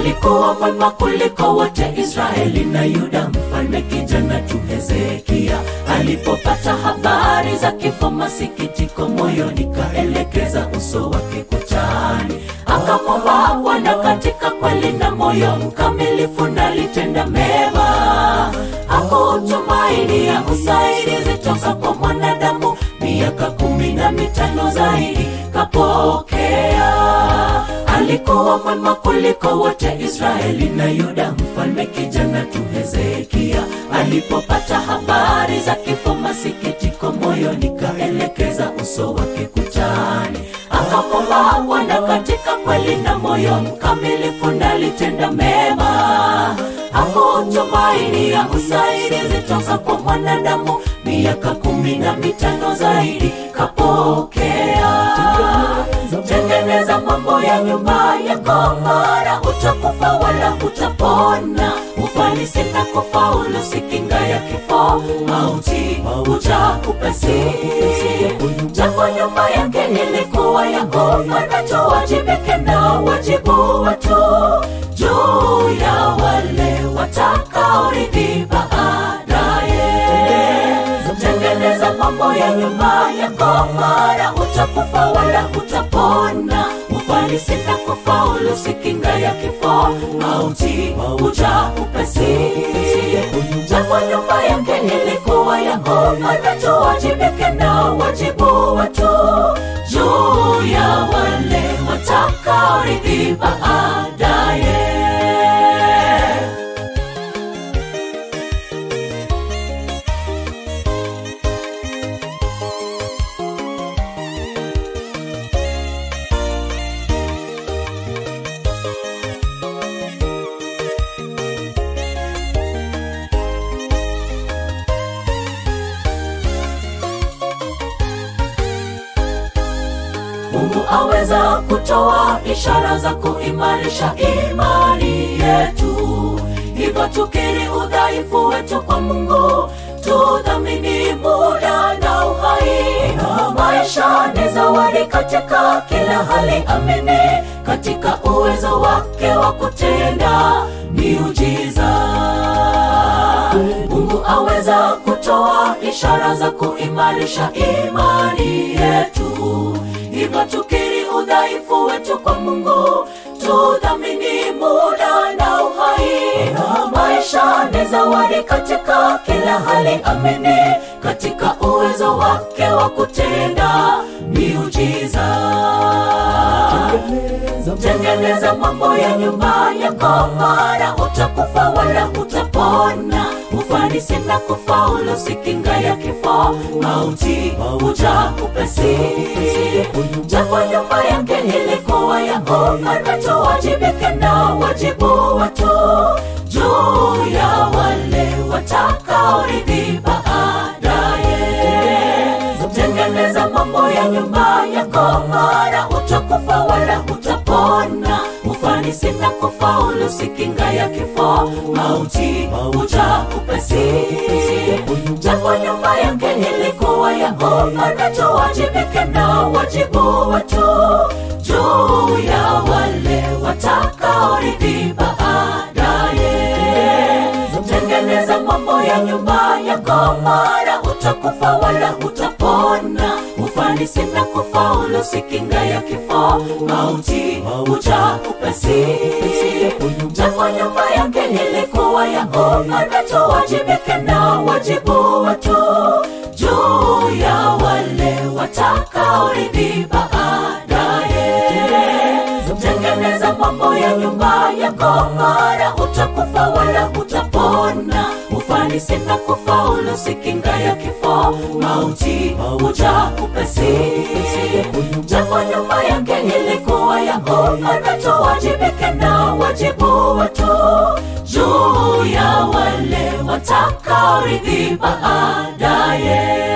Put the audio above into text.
alikuwa mwema kuliko wote Israeli na Yuda. Mfalme kijana tu Hezekia alipopata habari za kifo, masikitiko moyoni, kaelekeza uso wake kutani, akamwomba Bwana katika kweli na moyo mkamilifu, nalitenda mema. Hakutumainia usaidizi toka kwa mwanadamu, miaka kumi na mitano zaidi kapokea alikuwa mwema kuliko wote Israeli na Yuda. Mfalme kijana tu Hezekia alipopata habari za kifo, masikitiko moyoni, kaelekeza uso wake kutani, akamwomba Bwana katika kweli na moyo mkamilifu, nalitenda mema. Hakutumainia usaidizi toka kwa mwanadamu, miaka kumi na mitano zaidi kapokea tengeneza mambo ya nyumba yako, mara utakufa wala hutapona. Ufanisi na kufaulu si kinga ya kifo, mauti huja upesi. Japo nyumba yake ilikuwa ya ghorofa, tuwajibike na wajibu wetu juu ya wale watakaorithi baadaye. Tengeneza mambo ya nyumba yako, mara utakufa wala hutapona. Ufanisi na kufaulu si kinga ya kifo, mauti huja upesi. Japo nyumba yake ilikuwa ya ghorofa, tuwajibike na wajibu wetu juu ya wale watakaorithi baadaye. Mungu aweza kutoa ishara za kuimarisha imani yetu, hivyo tukiri udhaifu wetu kwa Mungu, tudhamini muda na uhai. Maisha ni zawadi katika kila hali, amini katika uwezo wake wa kutenda miujiza. Mungu aweza kutoa ishara za kuimarisha imani yetu, hivyo tukiri udhaifu wetu kwa Mungu, tudhamini muda na uhai. Maisha ni zawadi katika kila hali, amini katika uwezo wake wa kutenda miujiza. Tengeneza mambo ya nyumba yako, mara utakufa wala hutapona. Ufanisi na kufaulu si kinga ya kifo, mauti huja upesi. Japo nyumba yake ilikuwa ya ghorofa, tuwajibike na wajibu wetu juu ya wale watakaorithi baadaye. Tengeneza mambo ya nyumba yako, mara utakufa wala hutapona. Ufanisi na kufaulu si kinga ya kifo, mauti huja upesi. Japo nyumba yake ilikuwa ya ghorofa, tuwajibike na wajibu wetu juu ya wale watakaorithi baadaye. Tengeneza mambo ya nyumba yako, mara utakufa wala hutapona. Ufanisi na kufaulu si kinga ya kifo, mauti huja upesi. Japo nyumba yake ilikuwa ya ghorofa, tuwajibike na wajibu wetu juu ya wale watakaorithi baadaye. Tengeneza mambo ya nyumba yako, mara utakufa wala hutapona. Ufanisi na kufaulu si kinga ya kifo, mauti huja upesi. Japo nyumba yake ilikuwa ya ghorofa, tuwajibike na wajibu wetu juu ya wale watakaorithi baadaye.